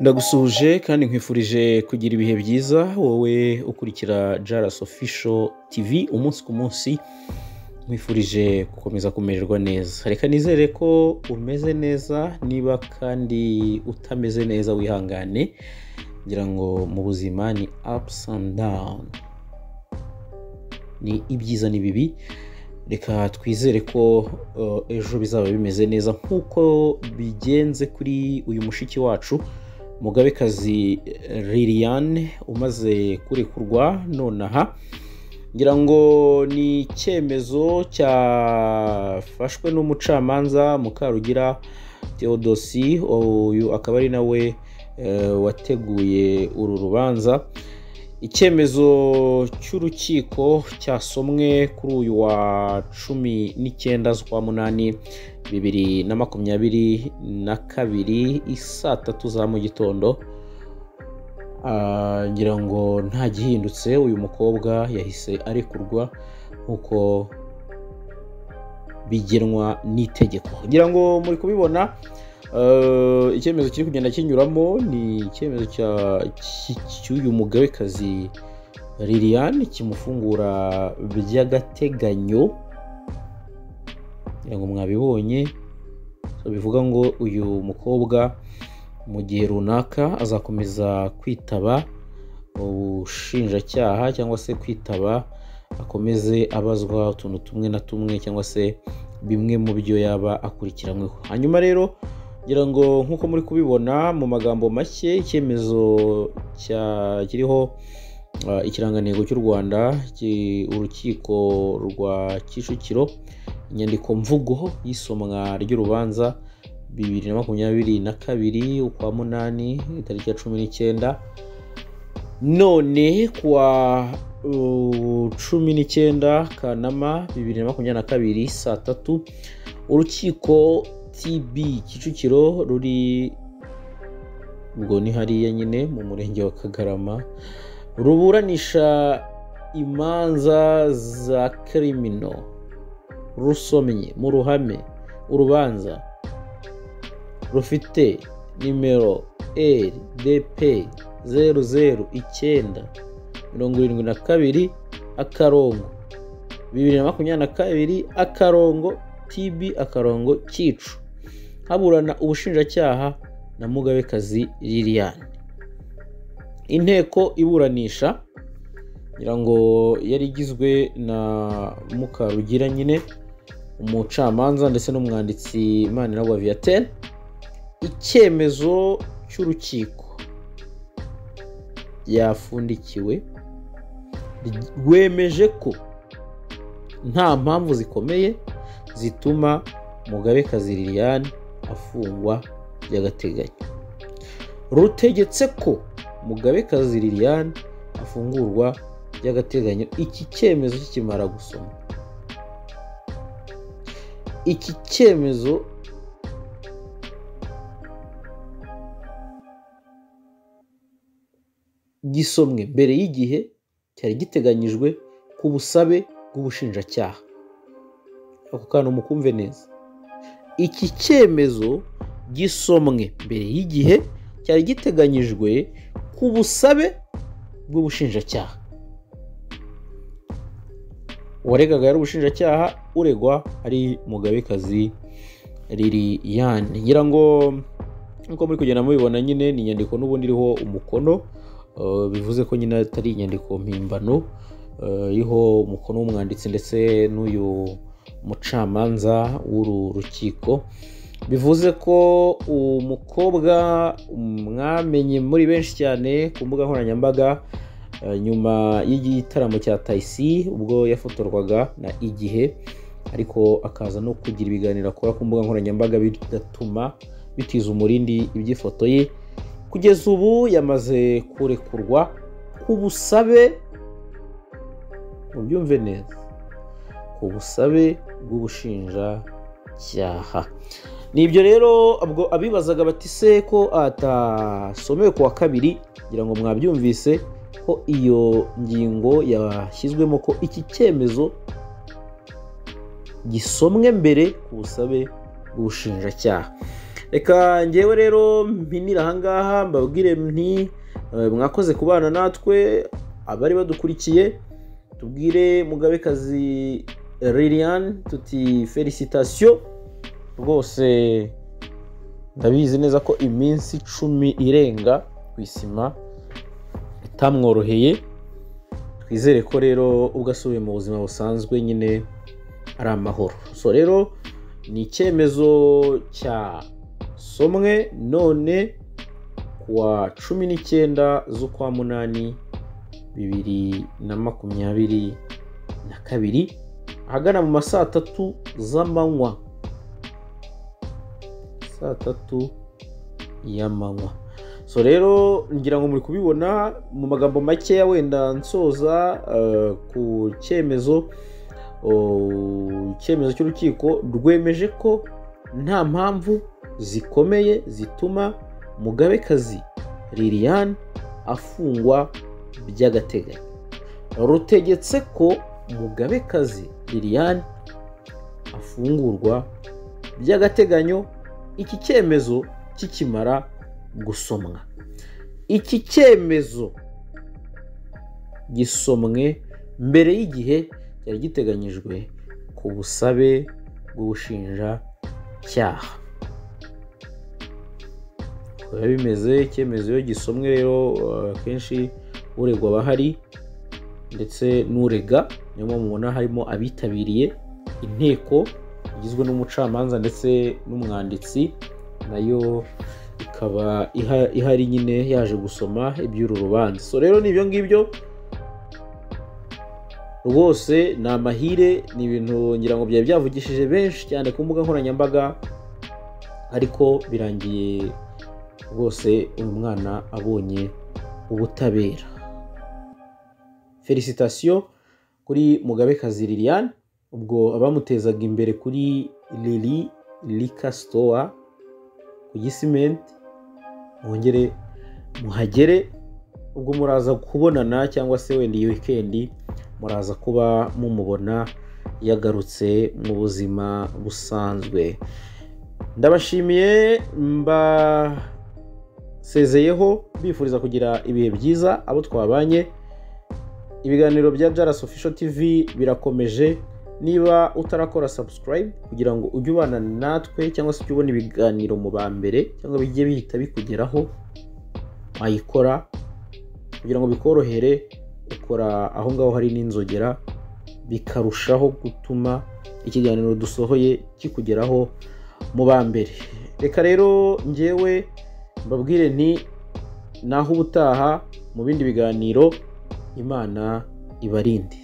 ndagusuhuje kandi nkwifurije kugira ibihe byiza wowe ukurikira Jaras Official TV umunsi ku munsi nkwifurije gukomeza kumererwa neza reka nizere ko umeze neza niba kandi utameze neza wihangane ngira ngo mu buzima ni ups and down ni ibyiza n'ibibi reka twizere ko uh, ejo bizaba bimeze neza nk'uko bigenze kuri uyu mushiki wacu mugabekazi liliane umaze kurekurwa nonaha ngira ngo ni icyemezo cyafashwe n'umucamanza mukarugira teodosi uyu akaba ari nawe eh, wateguye uru rubanza icyemezo cy'urukiko cyasomwe kuri uyu wa cumi n'icyenda z'ukwa munani bibiri na makumyabiri na kabiri isaa tatu za mu gitondo Ah, ngira ngo nta gihindutse uyu mukobwa yahise arekurwa nk'uko bigenwa n'itegeko ngira ngo muri kubibona eh, icyemezo kiri kugenda kinyuramo ni icyemezo cya- cy- cy'uyu mugabekazi liliane kimufungura by'agateganyo ngira ngo mwabibonye So, bivuga ngo uyu mukobwa mu gihe runaka azakomeza kwitaba ubushinjacyaha cyangwa se kwitaba akomeze abazwa utuntu tumwe na tumwe cyangwa se bimwe mu byo yaba akurikiranweho hanyuma rero ngira ngo nk'uko muri kubibona mu magambo make icyemezo cya- kiriho ah, ikirangantego cy'u rwanda ki- urukiko rwa kicukiro inyandikomvugo y'isomwa ry'urubanza bibiri na makumyabiri na kabiri ukwa munani itariki ya cumi n'icyenda none kuwa uh, cumi n'icyenda kanama bibiri na makumyabiri na kabiri saa tatu urukiko tb kicukiro ruri ubwo ni hariya nyine mu murenge wa kagarama ruburanisha imanza za kirimino rusomye mu ruhame urubanza rufite nimero rdp zeru zeru icyenda mirongo irindwi na kabiri akarongo bibiri na makumyabiri na kabiri akarongo tb akarongo cyicu haburana ubushinjacyaha na mugabekazi liliane inteko iburanisha ngira ngo yari igizwe na mukarugira nyine umucamanza ndetse n'umwanditsi maniragwa viatel icyemezo cy'urukiko yafundikiwe rwemeje ko nta mpamvu zikomeye zituma mugabekazi liliane afungwa by'agateganyo rutegetse ko mugabekazi liliane afungurwa by'agateganyo iki cyemezo kikimara gusoma iki cyemezo gisomwe mbere y'igihe cyari giteganyijwe ku busabe bw'ubushinjacyaha ako kantu mukumve neza iki cyemezo gisomwe mbere y'igihe cyari giteganyijwe ku busabe bw'ubushinjacyaha uwaregaga yari ubushinjacyaha uregwa ari mugabekazi liliyane ngira ngo nk'uko muri kugenda mubibona nyine ni inyandiko n'ubundi iriho umukono Uh, bivuze ko nyine atari inyandiko mpimbano uh, iriho umukono w'umwanditsi ndetse n'uyu mucamanza w'uru rukiko bivuze ko umukobwa mwamenye muri benshi cyane ku mbuga nkoranyambaga uh, nyuma y'igitaramo cya tayisi ubwo yafotorwaga na igihe ariko akaza no kugira ibiganiro akora ku mbuga nkoranyambaga bigatuma bitiza umurindi iby'ifoto ye kugeza ubu yamaze kurekurwa ku busabe mubyumve neza ku busabe bw'ubushinjacyaha ni ibyo rero ubwo abibazaga bati se ko atasomewe ku wa kabiri kugira ngo mwabyumvise ko iyo ngingo yashyizwemo ko iki cyemezo gisomwe mbere ku busabe bw'ubushinjacyaha reka ngewe rero mpinira ahangaha mbabwire nti eh, mwakoze kubana natwe abari badukurikiye tubwire mugabekazi liliane tuti felicitasiyo rwose ndabizi neza ko iminsi icumi irenga ku isima itamworoheye twizere ko rero ubwo asubiye mu buzima busanzwe nyine ari amahoro so rero ni icyemezo cya somwe none kuwa cumi n'icyenda z'ukwa munani bibiri na makumyabiri na kabiri ahagana mu ma saa tatu z'amanywa saa tatu y'amanywa so rero ngira ngo muri kubibona mu magambo makeya wenda nsoza eh, ku cyemezo oh, icyemezo cy'urukiko rwemeje ko nta mpamvu zikomeye zituma mugabekazi liliane afungwa by'agateganyo rutegetse ko mugabekazi liliane afungurwa by'agateganyo iki cyemezo kikimara gusomwa iki cyemezo gisomwe mbere y'igihe cyari giteganyijwe ku busabe bw'ubushinjacyaha biba bimeze icyemezo iyo gisomwe rero eh, akenshi uregwa aba ahari ndetse n'urega niyo mpamvu mubona harimo abitabiriye inteko igizwe n'umucamanza ndetse n'umwanditsi nayo ikaba iha- ihari nyine yaje gusoma iby'uru rubanza so rero ni ibyo ngibyo rwose ni amahire ni ibintu ngira ngo byari byavugishije benshi cyane ku mbuga nkoranyambaga ariko birangiye rwose uyu mwana abonye ubutabera felicitasiyo kuri mugabekazi liliane ubwo abamutezaga imbere kuri lili likasitowa ku gisimenti mwongere muhagere ubwo muraza kubonana cyangwa se wenda iyi wikendi muraza kuba mumubona yagarutse mu buzima busanzwe ndabashimiye mbasezeyeho bifuriza kugira ibihe byiza abo twabanye ibiganiro bya jaras official tv birakomeje niba utarakora subscribe kugira ngo ujye ubana natwe cyangwa se ujye ubona ibiganiro mu ba mbere cyangwa bijye bihita bikugeraho wayikora kugira ngo bikorohere ukora aho ngaho hari n'inzogera bikarushaho gutuma ikiganiro dusohoye kikugeraho mu ba mbere reka rero ngewe mbabwire nti naho ubutaha mu bindi biganiro imana ibarinde